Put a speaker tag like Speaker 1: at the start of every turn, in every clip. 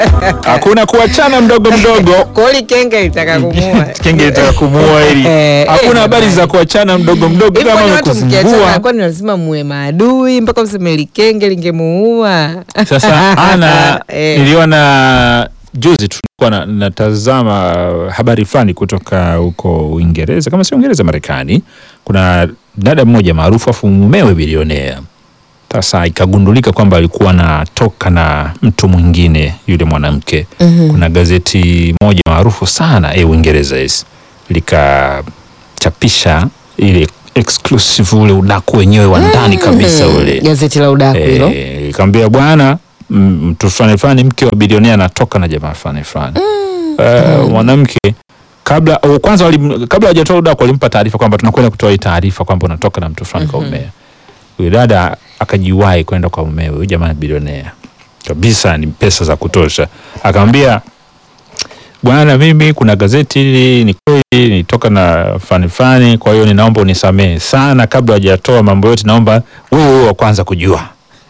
Speaker 1: hakuna kuachana mdogo mdogo
Speaker 2: Koli kenge litaka kumuua.
Speaker 1: kenge litaka kumuua ili
Speaker 2: Eh,
Speaker 1: hakuna
Speaker 2: eh,
Speaker 1: habari za kuachana mdogo mdogo
Speaker 2: Hivi
Speaker 1: kama
Speaker 2: kwani watu mkiachana
Speaker 1: amekusumbua
Speaker 2: kwani lazima muwe maadui mpaka mseme likenge lingemuua?
Speaker 1: sasa ana
Speaker 2: Eh.
Speaker 1: niliona juzi tulikuwa na, natazama habari fulani kutoka huko Uingereza kama si Uingereza Marekani kuna dada mmoja maarufu afu mumewe bilionea sasa ikagundulika kwamba alikuwa anatoka na mtu mwingine yule mwanamke kuna gazeti moja maarufu sana eh, Uingereza yes, likachapisha ile exclusive ule udaku wenyewe wa ndani kabisa ule
Speaker 2: Gazeti la udaku hilo.
Speaker 1: Eh, ikamwambia bwana m- mtu fulani fulani mke wa bilionea anatoka na jamaa fulani fulani Eh, mwanamke kabla au kwanza walim, kabla hajatoa udaku walimpa taarifa kwamba tunakwenda kutoa hii taarifa kwamba unatoka na mtu fulani kwa umea huyu dada akajiwahi kwenda kwa mumewe huyu jamaa ni bilionea kabisa ni pesa za kutosha akamwambia bwana mimi kuna gazeti hili ni kweli nitoka na fani fani kwa hiyo ninaomba unisamehe sana kabla hajatoa mambo yote naomba wewe wewe wa kwanza kujua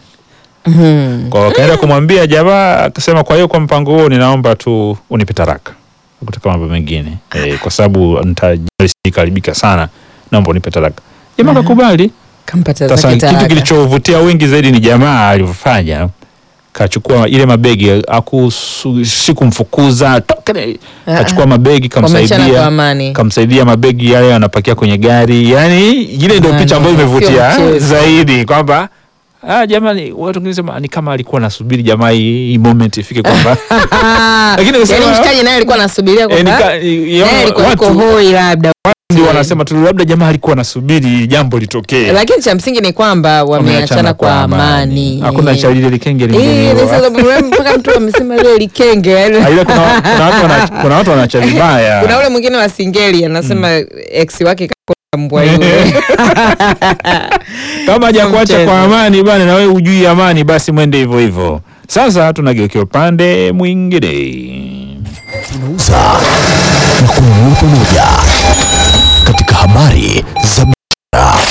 Speaker 2: Mhm.
Speaker 1: kwa wakaenda kumwambia jamaa akasema kwa hiyo kwa mpango huo ninaomba tu unipe taraka kutaka mambo mengine e, kwa sababu nitakaribika sana naomba unipe taraka jamaa kakubali
Speaker 2: Kampata
Speaker 1: sasa
Speaker 2: zake
Speaker 1: kitu
Speaker 2: talaka.
Speaker 1: kilichovutia wengi zaidi ni jamaa alivyofanya kachukua ile mabegi akusu- sikumfukuza toka ne-
Speaker 2: Ah,
Speaker 1: kachukua mabegi
Speaker 2: Wameachana kwa
Speaker 1: kamsaidia
Speaker 2: amani.
Speaker 1: kamsaidia mabegi yale anapakia kwenye gari yani ile ndio
Speaker 2: Bwana,
Speaker 1: picha ambayo
Speaker 2: sio
Speaker 1: imevutia
Speaker 2: mchezo.
Speaker 1: zaidi kwamba ah, jamani watu wengine sema ni kama alikuwa anasubiri jamaa hii hii moment ifike kwamba Lakini
Speaker 2: Yaani
Speaker 1: kusema-
Speaker 2: mshikaji naye alikuwa anasubiria
Speaker 1: eh,
Speaker 2: kwamba
Speaker 1: nika- i-
Speaker 2: naye alikuwa yuko
Speaker 1: watu
Speaker 2: hoi labda.
Speaker 1: ndio wanasema tu labda jamaa alikuwa anasubiri jambo litokee
Speaker 2: Lakini cha msingi ni kwamba wameachana kwa amani.
Speaker 1: hakuna cha lile likenge
Speaker 2: Eh,
Speaker 1: lingine
Speaker 2: sasa mpaka mtu amesema ile likenge yaani.
Speaker 1: Ah, ile kuna, kuna watu wana, kuna watu wanacha vibaya
Speaker 2: Kuna ule mwingine wa singeli anasema ex wake kakona mbwa yule.
Speaker 1: kama hajakuacha
Speaker 2: mchezo.
Speaker 1: kwa amani bana na wewe hujui amani basi mwende hivyo hivyo sasa tunageukia upande mwingine
Speaker 3: tunauza na kununua pamoja katika habari za biashara.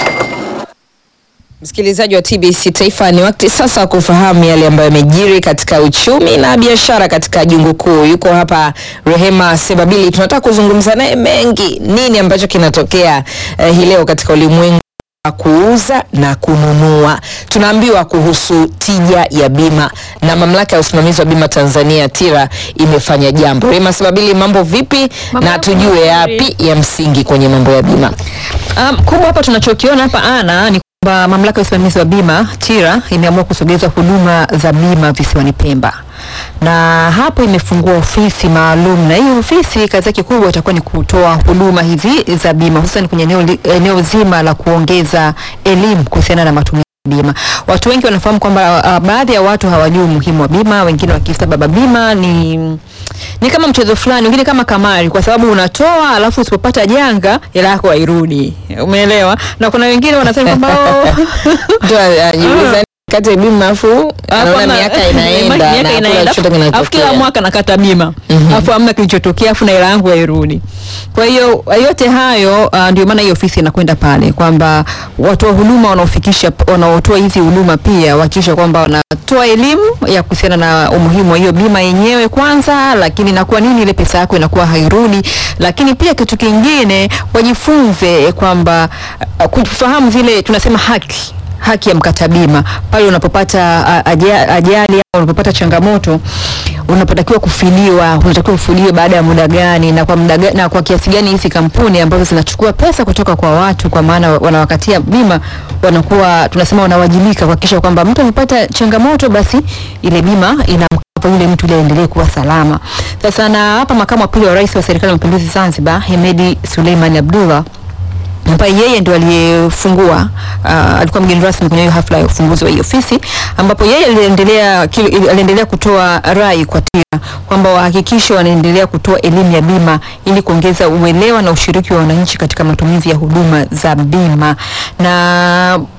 Speaker 2: Msikilizaji wa TBC Taifa, ni wakati sasa wa kufahamu yale ambayo yamejiri katika uchumi na biashara katika jungu kuu. Yuko hapa Rehema Sebabili, tunataka kuzungumza naye mengi, nini ambacho kinatokea eh, hii leo katika ulimwengu wa kuuza na kununua. Tunaambiwa kuhusu tija ya bima na mamlaka ya usimamizi wa bima Tanzania TIRA imefanya jambo. Rehema Sebabili, mambo vipi?
Speaker 4: Mambo
Speaker 2: na tujue
Speaker 4: mazuri.
Speaker 2: yapi ya msingi kwenye mambo ya bima.
Speaker 4: Um, kubwa hapa tunachokiona hapa ana ni kwamba mamlaka ya usimamizi wa bima TIRA imeamua kusogeza huduma za bima visiwani Pemba na hapo imefungua ofisi maalum, na hii ofisi kazi yake kubwa itakuwa ni kutoa huduma hizi za bima hususan kwenye eneo, li- eneo zima la kuongeza elimu kuhusiana na matumizi ya bima. Watu wengi wanafahamu kwamba uh, baadhi ya watu hawajui umuhimu wa bima, wengine wakisa baba bima ni ni kama mchezo fulani, wengine kama kamari, kwa sababu unatoa alafu usipopata janga hela yako hairudi. Umeelewa? Na kuna wengine wanasema kwamba oh,
Speaker 2: Mtu anajiuliza kati ya bima afu anaona
Speaker 4: Hapana,
Speaker 2: miaka inaenda
Speaker 4: miaka
Speaker 2: na hakuna
Speaker 4: inaenda,
Speaker 2: chochote
Speaker 4: afu- afu kila
Speaker 2: kinachotokea.
Speaker 4: mwaka nakata bima afu hamna kilichotokea afu na hela yangu hairudi. Kwa hiyo yote hayo uh, ndio maana hii ofisi inakwenda pale kwamba watoa huduma wanaofikisha wanaotoa hizi huduma pia wakisha kwamba wanatoa elimu ya kuhusiana na umuhimu wa hiyo bima yenyewe kwanza, lakini na kwa nini ile pesa yako inakuwa hairudi, lakini pia kitu kingine wajifunze kwamba uh, kufahamu zile tunasema haki haki ya mkata bima pale unapopata a- aja- ajali au unapopata changamoto unapotakiwa kufiliwa unatakiwa ufiliwe baada ya muda gani na kwa muda gani, na kwa kiasi gani hizi kampuni ambazo zinachukua pesa kutoka kwa watu kwa maana wanawakatia bima wanakuwa tunasema wanawajibika kuhakikisha kwamba mtu amepata changamoto basi ile bima inamkava yule mtu ili aendelee kuwa salama sasa na hapa makamu wa pili wa rais wa serikali ya mapinduzi Zanzibar Hemedi Suleiman Abdullah ambaye yeye ndo aliyefungua uh, alikuwa mgeni rasmi kwenye hiyo hafla ya ufunguzi wa hii ofisi ambapo yeye aliendelea kile- aliendelea kutoa rai kwa TIRA kwamba wahakikishe wanaendelea kutoa elimu ya bima ili kuongeza uelewa na ushiriki wa wananchi katika matumizi ya huduma za bima na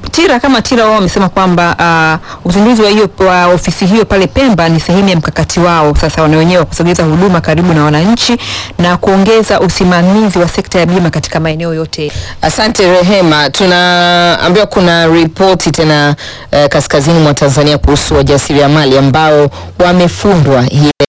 Speaker 4: TIRA kama TIRA wao wamesema kwamba uh, uzinduzi wa hiyo wa ofisi hiyo pale Pemba ni sehemu ya mkakati wao sasa wana wenyewe wa kusogeza huduma karibu na wananchi na kuongeza usimamizi wa sekta ya bima katika maeneo yote.
Speaker 2: Asante Rehema, tunaambiwa kuna ripoti tena eh, kaskazini mwa Tanzania kuhusu wajasiriamali ambao wamefundwa hii leo.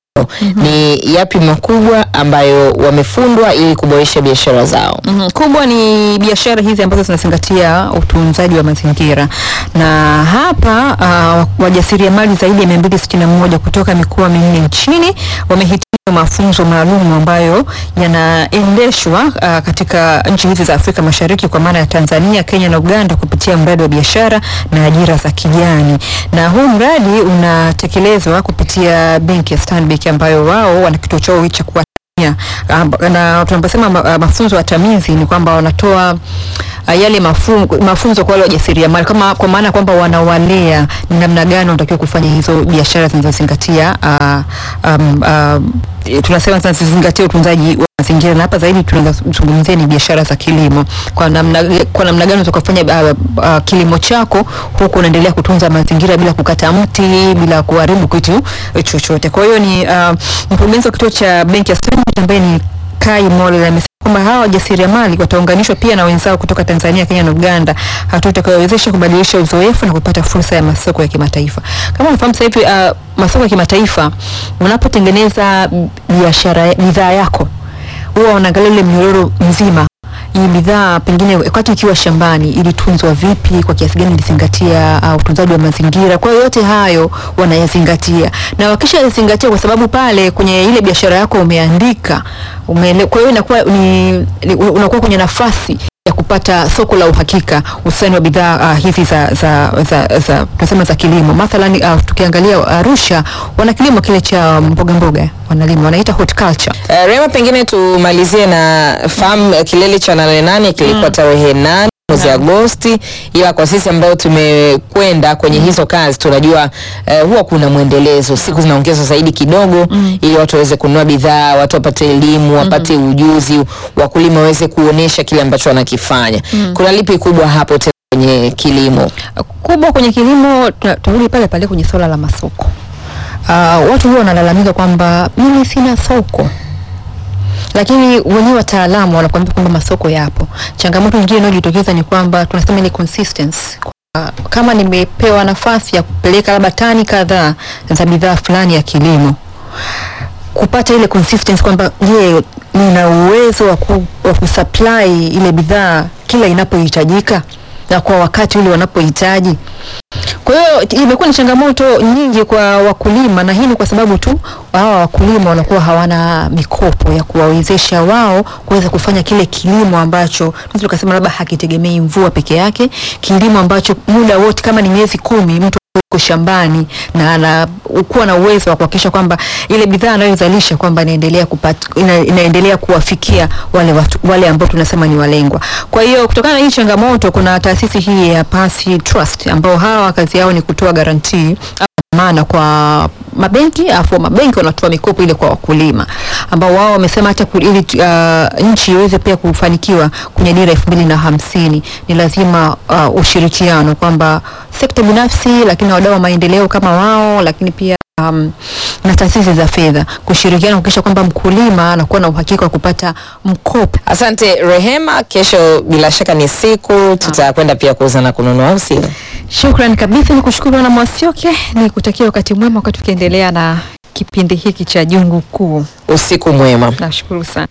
Speaker 2: Ni yapi makubwa ambayo wamefundwa ili kuboresha biashara zao?
Speaker 4: Mhm. Kubwa ni biashara hizi ambazo zinazingatia utunzaji wa mazingira, na hapa uh, wajasiriamali zaidi ya 261 kutoka mikoa minne nchini wamehitimu mafunzo maalum ambayo yanaendeshwa uh, katika nchi hizi za Afrika Mashariki kwa maana ya Tanzania, Kenya na Uganda kupitia mradi wa biashara na ajira za kijani, na huu mradi unatekelezwa kupitia benki ya Stanbic ambayo wao wana kituo chao cha kuwa Yeah. Amba- na tunaposema ma, mafunzo ya tamizi ni kwamba wanatoa uh, yale mafu, mafunzo kwa wale wajasiriamali kama kwa maana kwamba wanawalea ni namna gani wanatakiwa kufanya hizo biashara zinazozingatia uh, um, uh, tunasema zinazozingatia utunzaji wa mazingira na hapa zaidi tunazungumzia ni biashara za kilimo kwa namna kwa namna gani unataka kufanya uh, uh, kilimo chako huku unaendelea kutunza mazingira bila kukata mti bila kuharibu kitu chochote kwa hiyo ni uh, mkurugenzi wa kituo cha benki ya Stanbic ambaye ni Kai Mole amesema kwamba hawa wajasiriamali wataunganishwa pia na wenzao kutoka Tanzania, Kenya na Uganda, hatua itakayowezesha kubadilisha uzoefu na kupata fursa ya masoko ya kimataifa. Kama unafahamu sasa hivi uh, masoko ya kimataifa, unapotengeneza biashara bidhaa yako huwa wanaangalia ule mnyororo mzima hii bidhaa pengine wakati ikiwa shambani ilitunzwa vipi, kwa kiasi gani ilizingatia uh, utunzaji wa mazingira. Kwa hiyo yote hayo wanayazingatia, na wakishayazingatia, kwa sababu pale kwenye ile biashara yako umeandika umeele, kwa hiyo inakuwa ni, ni unakuwa kwenye nafasi ya kupata soko la uhakika hususani wa bidhaa uh, hizi za za za, za tunasema za kilimo. Mathalan uh, tukiangalia Arusha wana kilimo kile cha mboga mboga, wanalima wanaita horticulture.
Speaker 2: Uh, Rema, pengine tumalizie na fahamu uh, kilele cha nane nane kilikuwa tarehe nane mwezi Agosti, ila kwa sisi ambao tumekwenda kwenye hizo kazi tunajua uh, huwa kuna mwendelezo, siku zinaongezwa zaidi kidogo ili watu waweze kununua bidhaa, watu wapate elimu, wapate ujuzi, wakulima waweze kuonesha kile ambacho wanakifanya. Kuna lipi kubwa hapo tena kwenye kilimo?
Speaker 4: kubwa kwenye kilimo tuna- tunarudi pale pale kwenye swala la masoko. Uh, watu huwa wanalalamika kwamba mimi sina soko, lakini wenyewe wataalamu wanakuambia kwamba masoko yapo. Changamoto nyingine inayojitokeza ni kwamba tunasema ile consistency Kwa- kama nimepewa nafasi ya kupeleka labda tani kadhaa za bidhaa fulani ya kilimo kupata ile consistency kwamba je, nina uwezo wa, ku, wa kusupply ile bidhaa kila inapohitajika na kwa wakati ule wanapohitaji. Kwa hiyo imekuwa ni changamoto nyingi kwa wakulima, na hii ni kwa sababu tu hawa wakulima wanakuwa hawana mikopo ya kuwawezesha wao kuweza kufanya kile kilimo ambacho tunaweza tukasema labda hakitegemei mvua peke yake, kilimo ambacho muda wote kama ni miezi kumi mtu yuko shambani na anakuwa na uwezo wa kuhakikisha kwamba ile bidhaa anayozalisha kwamba inaendelea kupata ina, inaendelea kuwafikia wale watu, wale ambao tunasema ni walengwa. Kwa hiyo kutokana na hii changamoto, kuna taasisi hii ya Pasi Trust ambao hawa kazi yao ni kutoa garantii maana kwa mabenki afu mabenki wanatoa mikopo ile kwa wakulima ambao wao wamesema hata ku- ili uh, nchi iweze pia kufanikiwa kwenye dira elfu mbili na hamsini ni lazima uh, ushirikiano kwamba sekta binafsi lakini na wadau wa maendeleo kama wao lakini pia um, na taasisi za fedha kushirikiana kuhakikisha kwamba mkulima anakuwa na uhakika wa kupata mkopo
Speaker 2: Asante Rehema, kesho bila shaka ni siku tutakwenda pia kuuza na kununua, au sio?
Speaker 4: Shukran kabisa, ni kushukuru na Mwasioke, ni kutakia wakati mwema wakati tukiendelea na kipindi hiki cha Jungu Kuu.
Speaker 2: Usiku mwema.
Speaker 4: Nashukuru sana.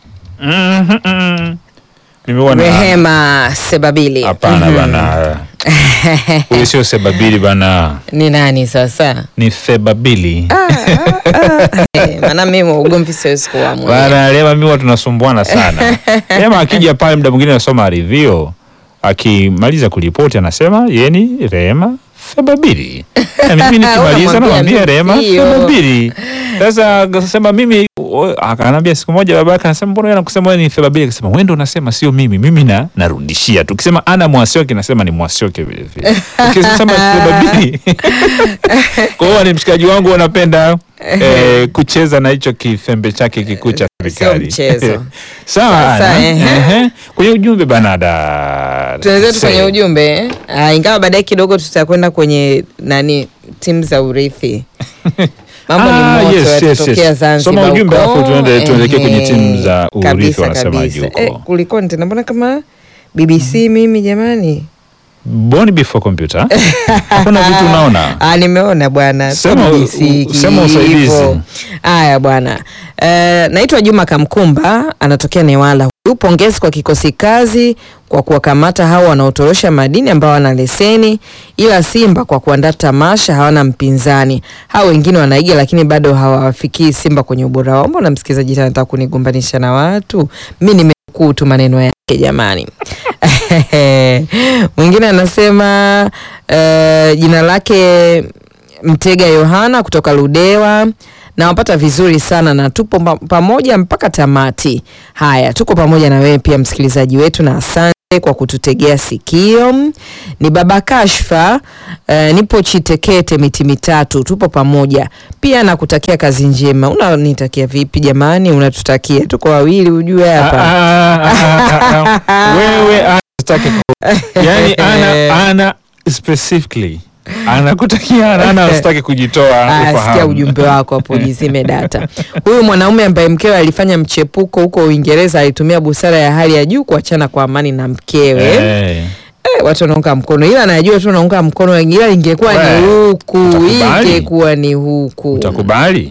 Speaker 1: Mhm, mhm. Nimeona
Speaker 2: Rehema Sebabili.
Speaker 1: hapana
Speaker 2: Mhm.
Speaker 1: bana, huyu sio Sebabili bana,
Speaker 2: Ni nani sasa?
Speaker 1: ni Sebabili
Speaker 2: Eh, Maana mimi ugomvi siwezi kuwa mwenyewe.
Speaker 1: bana. Lema mimi huwa tunasumbuana sana. Lema akija pale muda mwingine anasoma review, akimaliza kuripoti anasema yeye ni Rehema Sebabili, na mimi nikimaliza
Speaker 2: Unamwambia
Speaker 1: namwambia
Speaker 2: tu
Speaker 1: Rehema
Speaker 2: sio.
Speaker 1: Sebabili. Sasa sema mimi o- akaniambia siku moja baba yake anasema mbona wewe anakusema wewe ni Thebabili akasema wewe ndio unasema sio mimi mimi na narudishia tu ukisema ana Mwasioke nasema ni Mwasioke vile vile ukisema Thebabili kwa hiyo ni mshikaji wangu wanapenda eh, kucheza na hicho kifembe chake kikuu cha serikali
Speaker 2: mchezo.
Speaker 1: sawa
Speaker 2: Sasa,
Speaker 1: Ana.
Speaker 2: ehe.
Speaker 1: Ehe. kwenye ujumbe banada
Speaker 2: tunaendelea tu kwenye ujumbe eh? Ah, ingawa baadaye kidogo tutakwenda kwenye nani timu za urithi mambo
Speaker 1: Ah,
Speaker 2: ni moto
Speaker 1: yes, yes,
Speaker 2: yatatokea
Speaker 1: yes.
Speaker 2: Zanzibar
Speaker 1: Soma ujumbe
Speaker 2: huko.
Speaker 1: alafu tuende- tuelekee kwenye
Speaker 2: Ehe.
Speaker 1: timu za urithi
Speaker 2: Kabisa,
Speaker 1: wanasemaje
Speaker 2: kabisa.
Speaker 1: huko.
Speaker 2: Eh, kulikoni tena mbona kama BBC mimi jamani
Speaker 1: boni before computer hakuna vitu unaona
Speaker 2: Ah, nimeona bwana
Speaker 1: Sema-
Speaker 2: Sio BBC
Speaker 1: sema usaidizi.
Speaker 2: hivyo. haya bwana Eh, naitwa Juma Kamkumba anatokea Newala huyu pongezi kwa kikosi kazi kwa kuwakamata hao wanaotorosha madini ambao wana leseni ila Simba kwa kuandaa tamasha hawana mpinzani hao wengine wanaiga lakini bado hawafikii Simba kwenye ubora wao mbona msikilizaji tena anataka kunigombanisha na watu mi nimekuu tu maneno yake jamani mwingine anasema eh, jina lake Mtega Yohana kutoka Ludewa nawapata vizuri sana na tupo pa- pamoja mpaka tamati. Haya, tuko pamoja na wewe pia msikilizaji wetu, na asante kwa kututegea sikio. Ni baba Kashfa, uh, nipo Chitekete miti mitatu, tupo pamoja pia, nakutakia kazi njema. Unanitakia vipi jamani? Unatutakia, tuko wawili ujue
Speaker 1: Ah,
Speaker 2: hapa.
Speaker 1: ah, ah, ah, ah. wewe ana sitaki ku- yani ana ana specifically anakutakia ana ana usitaki kujitoa
Speaker 2: Ah, sikia
Speaker 1: ufahamu.
Speaker 2: ujumbe wako hapo, jizime data. Huyu mwanaume ambaye mkewe alifanya mchepuko huko Uingereza alitumia busara ya hali ya juu kuachana kwa amani na mkewe.
Speaker 1: Eh.
Speaker 2: Eh, watu wanaunga mkono, ila najua tu naunga mkono, ila ingekuwa ni
Speaker 1: We,
Speaker 2: huku,
Speaker 1: utakubali?
Speaker 2: ingekuwa ni huku.
Speaker 1: utakubali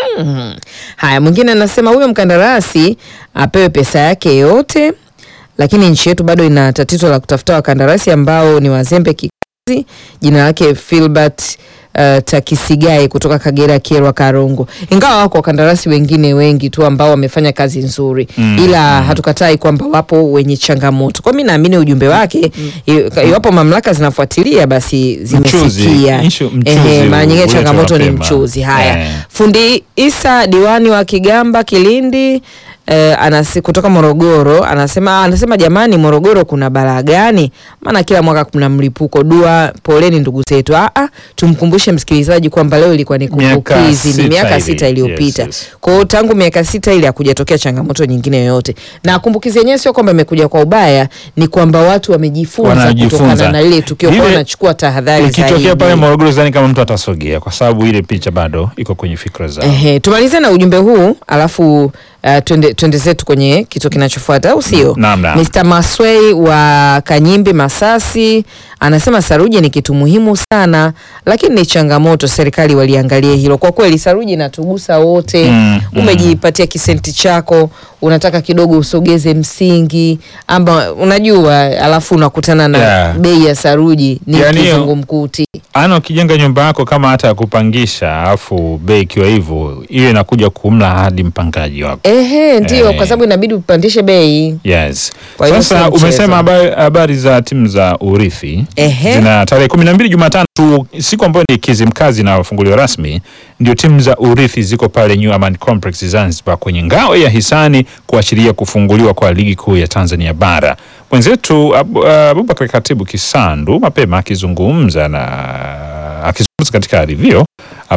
Speaker 2: Haya, mwingine anasema huyo mkandarasi apewe pesa yake yote, lakini nchi yetu bado ina tatizo la kutafuta wakandarasi ambao ni wazembe kikazi. Jina lake Filbert uh, Takisigai kutoka Kagera, Kyerwa, Karongo. Ingawa wako wakandarasi wengine wengi tu ambao wamefanya kazi nzuri
Speaker 1: Mm,
Speaker 2: ila hatukatai kwamba wapo wenye changamoto. Kwa mimi naamini ujumbe wake i- iwapo mamlaka zinafuatilia basi zimesikia.
Speaker 1: Issue- mchuzi
Speaker 2: Ehe, mara nyingine
Speaker 1: uletwe
Speaker 2: changamoto ni
Speaker 1: mapema.
Speaker 2: mchuzi. Haya,
Speaker 1: Eh.
Speaker 2: Fundi Isa diwani wa Kigamba Kilindi eh, anasi, kutoka Morogoro anasema anasema jamani, Morogoro kuna balaa gani? Maana kila mwaka kuna mlipuko. Dua, poleni ndugu zetu. Ah, ah, tumkumbushe msikilizaji kwamba leo ilikuwa ni
Speaker 1: Miaka
Speaker 2: kumbukizi, ni
Speaker 1: sita
Speaker 2: miaka
Speaker 1: hivi.
Speaker 2: sita iliyopita.
Speaker 1: Yes, yes.
Speaker 2: Kwa hiyo tangu miaka sita ile hakujatokea changamoto nyingine yoyote, na kumbukizi yenyewe sio kwamba imekuja kwa ubaya, ni kwamba watu wamejifunza
Speaker 1: Wanajifunza.
Speaker 2: kutokana na lile tukio, kwa
Speaker 1: Ile-
Speaker 2: wanachukua tahadhari
Speaker 1: ikitokea
Speaker 2: zaidi.
Speaker 1: pale Morogoro sidhani kama mtu atasogea kwa sababu ile picha bado iko kwenye fikra zao
Speaker 2: Ehe, tumalize na ujumbe huu alafu uh, twende, twende zetu kwenye kitu kinachofuata au sio?
Speaker 1: Naam, naam.
Speaker 2: Mr. Maswei wa Kanyimbi Masasi anasema saruji ni kitu muhimu sana, lakini ni changamoto, serikali waliangalie hilo. Kwa kweli saruji inatugusa wote.
Speaker 1: Mm, mm.
Speaker 2: Umejipatia kisenti chako, unataka kidogo usogeze msingi ama unajua, alafu unakutana na
Speaker 1: Yeah.
Speaker 2: bei ya saruji ni
Speaker 1: Yani hiyo-
Speaker 2: kizungumkuti.
Speaker 1: ana ukijenga nyumba yako kama hata ya kupangisha alafu bei ikiwa hivyo hiyo inakuja kumla hadi mpangaji wako
Speaker 2: Ehe, ndio
Speaker 1: Eh.
Speaker 2: kwa sababu inabidi upandishe bei.
Speaker 1: Yes.
Speaker 2: Kwa hiyo
Speaker 1: Sasa
Speaker 2: sio mchezo.
Speaker 1: umesema habari, habari za timu za urithi
Speaker 2: Ehe.
Speaker 1: zina tarehe kumi na mbili Jumatano tu, siku ambayo ni Kizimkazi inafunguliwa rasmi, ndio timu za urithi ziko pale New Aman Complex Zanzibar kwenye ngao ya hisani kuashiria kufunguliwa kwa ligi kuu ya Tanzania bara. Mwenzetu Abu- Abubakar Katibu Kisandu mapema akizungumza na akizungumza katika rivio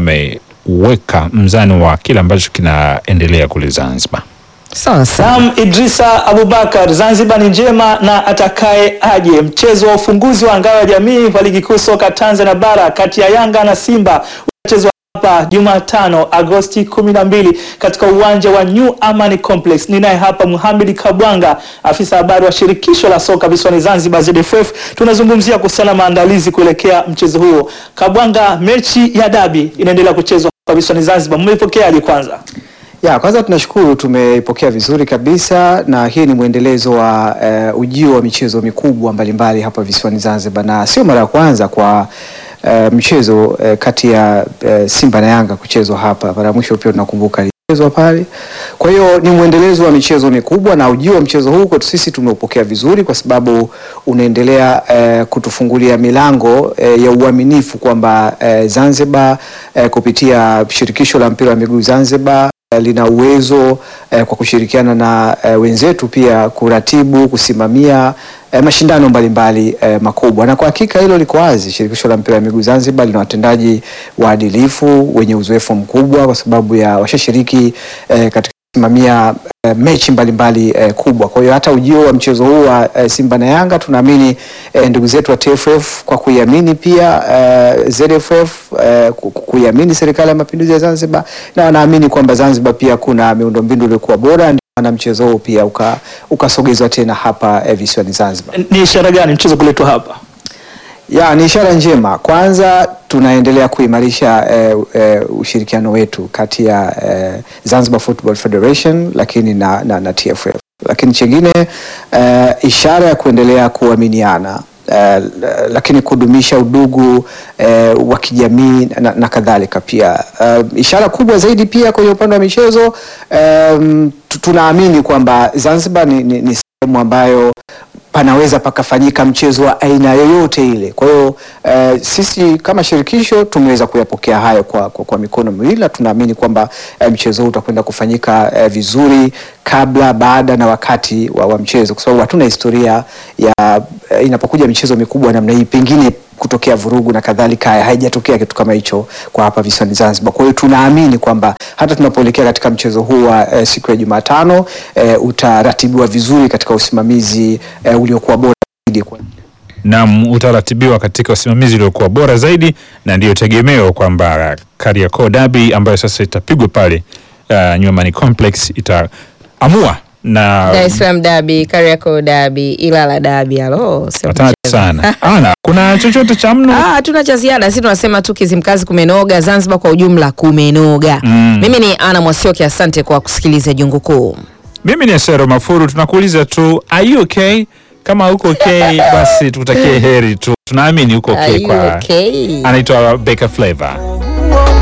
Speaker 1: ameweka mzani wa kile ambacho kinaendelea kule Zanzibar.
Speaker 2: Sawa sawa.
Speaker 5: Naam, Idrisa Abubakar, Zanzibar ni njema na atakaye aje. Mchezo wa ufunguzi wa ngao ya jamii wa ligi kuu soka Tanzania bara kati ya Yanga na Simba utachezwa hapa Jumatano Agosti 12 katika uwanja wa New Amani Complex. Ninaye hapa Muhammad Kabwanga, afisa habari wa shirikisho la soka visiwani Zanzibar ZFF. Tunazungumzia kuhusiana na maandalizi kuelekea mchezo huo. Kabwanga, mechi ya dabi inaendelea kuchezwa hapa visiwani Zanzibar, mmeipokeaje kwanza?
Speaker 6: Ya, kwanza tunashukuru tumeipokea vizuri kabisa na hii ni mwendelezo wa uh, ujio wa michezo mikubwa mbalimbali hapa visiwani Zanzibar na sio mara ya kwanza kwa uh, mchezo uh, kati ya uh, Simba na Yanga kuchezwa hapa. Mara ya mwisho pia tunakumbuka ilichezwa pale. Kwa hiyo ni mwendelezo wa michezo mikubwa na ujio wa mchezo huu kwetu sisi tumeupokea vizuri kwa sababu unaendelea uh, kutufungulia milango uh, ya uaminifu kwamba uh, Zanzibar uh, kupitia shirikisho la mpira wa miguu Zanzibar eh, lina uwezo eh, kwa kushirikiana na eh, wenzetu pia kuratibu, kusimamia eh, mashindano mbalimbali eh, makubwa, na kwa hakika hilo liko wazi. Shirikisho la mpira wa miguu Zanzibar lina watendaji waadilifu wenye uzoefu mkubwa, kwa sababu ya washashiriki eh, katika kusimamia eh, mechi mbalimbali eh, kubwa. Kwa hiyo hata ujio wa mchezo huu wa eh, Simba na Yanga tunaamini eh, ndugu zetu wa TFF kwa kuiamini pia eh, ZFF eh, ku- ku- kuiamini serikali ya mapinduzi ya Zanzibar na wanaamini kwamba Zanzibar pia kuna miundombinu iliyokuwa bora, ndio maana mchezo huu pia uka- ukasogezwa tena hapa eh, visiwani Zanzibar.
Speaker 5: Ni ishara gani mchezo kuletwa hapa?
Speaker 6: Ya, ni ishara njema. Kwanza tunaendelea kuimarisha eh, eh, ushirikiano wetu kati ya eh, Zanzibar Football Federation lakini na, na, na TFF. Lakini chingine eh, ishara ya kuendelea kuaminiana eh, lakini kudumisha udugu eh, wa kijamii na, na kadhalika pia. Eh, ishara kubwa zaidi pia kwenye upande wa michezo eh, tu- tunaamini kwamba Zanzibar ni, ni, ni sehemu ambayo panaweza pakafanyika mchezo wa aina yoyote ile. Kwa hiyo eh, sisi kama shirikisho tumeweza kuyapokea hayo kwa, kwa, kwa mikono miwili na tunaamini kwamba eh, mchezo huu utakwenda kufanyika eh, vizuri kabla, baada na wakati wa, wa mchezo, kwa sababu hatuna historia ya eh, inapokuja michezo mikubwa namna hii pengine kutokea vurugu na kadhalika, haijatokea kitu kama hicho kwa hapa visiwani Zanzibar. Kwa hiyo tunaamini kwamba hata tunapoelekea katika mchezo huu wa eh, siku ya Jumatano eh, utaratibiwa vizuri katika usimamizi eh, uliokuwa bora zaidi kwa
Speaker 1: Naam, utaratibiwa katika usimamizi uliokuwa bora zaidi, na ndiyo tegemeo kwamba Kariakoo Derby ambayo sasa itapigwa pale uh, Nyumbani Complex itaamua na
Speaker 2: Dar es Salaam dabi, Kariakoo dabi, Ilala dabi. Alo, sio
Speaker 1: hatari
Speaker 2: mchezo.
Speaker 1: sana. Ana, kuna chochote cha mno?
Speaker 2: Ah, hatuna cha ziada, sisi tunasema tu Kizimkazi kumenoga, Zanzibar kwa ujumla kumenoga.
Speaker 1: Mm.
Speaker 2: Mimi ni Ana Mwasioki, asante kwa kusikiliza Jungu Kuu.
Speaker 1: Mimi ni Sero Mafuru, tunakuuliza tu are you okay? Kama uko okay, basi tukutakie heri tu, tunaamini uko okay
Speaker 2: Are you
Speaker 1: kwa
Speaker 2: okay?
Speaker 1: anaitwa Beka Flavor.